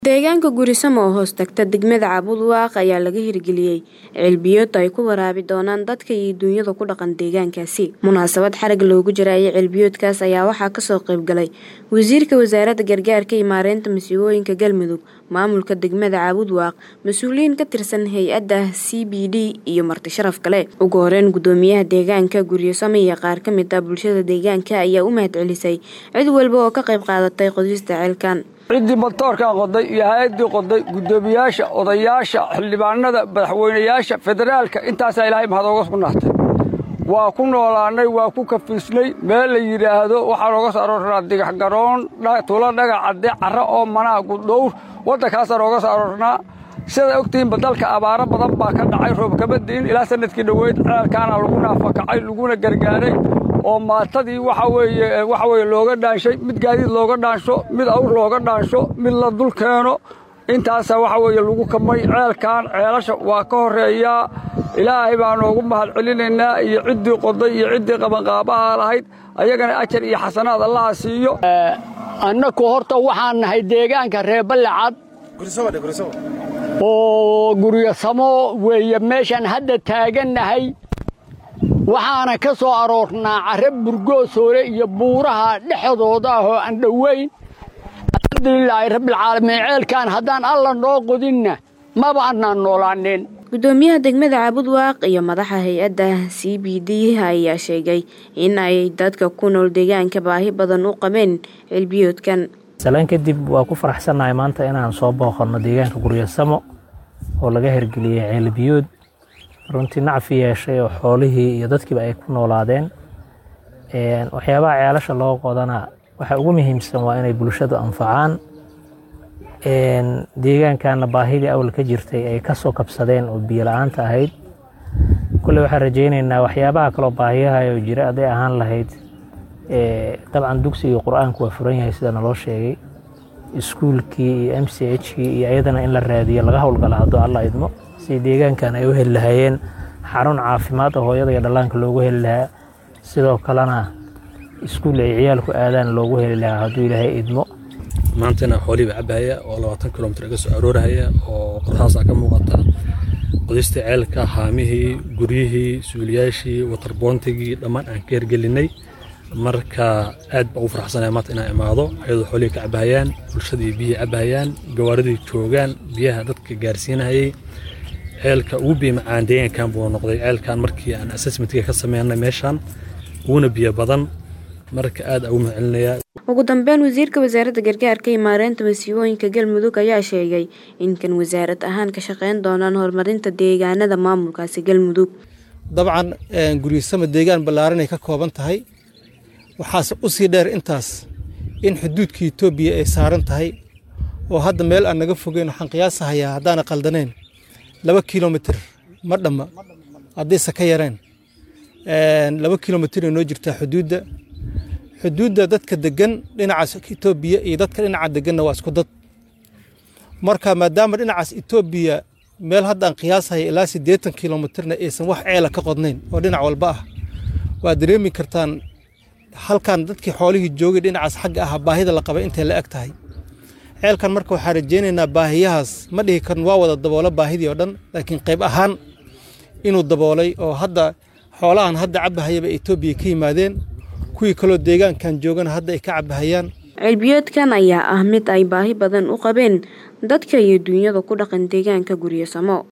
Deegaanka Gurisamo oo hoos tagta degmada Cabudwaaq ayaa laga hirgeliyay ceelbiyood ay ku waraabi doonaan dadka iyo dunyada ku dhaqan deegaankaasi. Munaasabad xarag loogu jarayay ceelbiyoodkaas ayaa waxaa kasoo qayb galay Wasiirka Wasaaradda Gargaarka iyo Maareynta Masiibooyinka Galmudug, Maamulka degmada Cabudwaaq, mas'uuliyiin ka tirsan hay'adda CBD iyo marti sharaf kale. Ugu horeyn Gudoomiyaha Deegaanka Guryasamo iyo qaar ka mid ah bulshada deegaanka ayaa u mahadcelisay cid walba oo ka qayb qaadatay qodista ceelkan. ciddii matoorkan qoday iyo hay-addii qoday guddoomiyaasha odayaasha xildhibaanada madaxweynayaasha federaalka intaasaa ilaahay mahad ooga sugnaatay waa ku noolaannay waa ku kafiisnay meel la yidhaahdo waxaa nooga soo aroornaa digax garoon tulo dhagax cadde carro oo manaa guddhowr waddankaasaa nooga soo aroornaa sidaa ogtihiinba dalka abaaro badan baa ka dhacay roob kama di'in ilaa sanadkii dhoweyd ceelkaana lagu naafakacay laguna gargaaray oo maatadii waxa weeye waxa weeye looga dhaanshay mid gaadiid looga dhaansho mid awr looga dhaansho mid la dul keeno intaasaa waxa weeye lagu kamay ceelkan ceelasha waa ka horreeyaa ilaahay baa noogu mahad celinaynaa iyo ciddii qoday iyo ciddii qabanqaabaha lahayd ayagana ajar iyo xasanaad allaha siiyo annaku horta waxaan nahay deegaanka reer ballacad oo guryasamo weeye meeshaan hadda taagannahay waxaana ka soo aroornaa carre burgoosoole iyo buuraha dhexdooda ah oo aan dhowayn alxamdulilaahi rabbilcaalamiin ceelkan haddaan alla noo qodinna maba annaan noolaaneen gudoomiyaha degmada cabudwaaq iyo madaxa hay-adda c b d ayaa sheegay in ay dadka ku nool deegaanka baahi badan u qabeen ceelbiyoodkan salaan kadib waa ku faraxsannahay maanta inaan soo booqanno deegaanka guryasamo oo laga hirgeliyey ceelbiyood runtii nacfi yeeshay oo xoolihii iyo dadkiiba ay ku noolaadeen waxyaabaha ceelasha loo qodana waxa ugu muhiimsan waa inay bulshadu anfacaan deegaankanna baahidii awal ka jirtay ay ka soo kabsadeen oo biyo la-aanta ahayd kulley waxaan rajaynaynaa waxyaabaha kaloo baahiyahaoo jira hadday ahaan lahayd dabcan dugsiga qur-aanku waa furan yahay sida naloo sheegay iskuulkii iyo m c hkii iyo ayadana in la raadiyo laga howlgala hadduu alla idmo si deegaankan ay u heli lahaayeen xarun caafimaad oo hooyada iyo dhallaanka loogu heli lahaa sidoo kalena iskuul ay ciyaalku aadaan loogu heli lahaa hadduu ilaahay idmo maantana xoolihii baa cabahaya oo labaatan kilomitr iga soo aroorahaya oo qorxaasaa ka muuqata qodistii ceelka haamihii guryihii suuliyaashii watarboontigii dhammaan aan ka hergelinay marka aad baa ugu faraxsanaya maanta inaan imaado ayadoo xoolihii ka cabahayaan bulshadii biyihii cabahayaan gawaaridii joogaan biyaha dadka gaarsiinahayay ceelka ugu biyo macaan deegaankan buu noqday ceelkan markii aan assessmentga ka sameynay meeshaan uguna biyo badan marka aad ugu mahadcelinayaa ugu dambeyn wasiirka wasaaradda gargaarka iyo maareynta masiibooyinka galmudug ayaa sheegay in kan wasaarad ahaan ka shaqeyn doonaan horumarinta deegaanada maamulkaasi galmudug dabcan guryasamo deegaan ballaaranay ka kooban tahay waxaase u sii dheer intaas in xuduudka etoobiya ay saaran tahay oo hadda meel aan naga fogeyn waxaan qiyaasahayaa haddaana qaldanayn laba kilomitir ma dhamma haddayse ka yareen laba kilomitir ay noo jirtaa xuduudda xuduudda dadka degan dhinacaas etoobiya iyo dadka dhinaca deganna waa isku dad marka maadaama dhinacaas etoobiya meel hadda aan qiyaasahaya ilaa siddeetan kilomitirna aysan wax ceela ka qodnayn oo dhinac walba ah waad dareemi kartaan halkan dadkii xoolihii joogay dhinacaas xagga ah baahida la qabay intay la eg tahay ceelkan marka waxaan rajaynaynaa baahiyahaas ma dhihi karin waa wada daboolo baahidii oo dhan laakiin qayb ahaan inuu daboolay oo hadda xoolahan hadda cabahayaba etoobiya ka yimaadeen kuwii kaloo deegaankan joogana hadda ay ka cabahayaan ceelbiyoodkan ayaa ah mid ay baahi badan u qabeen dadka iyo dunyada ku dhaqan deegaanka guryasamo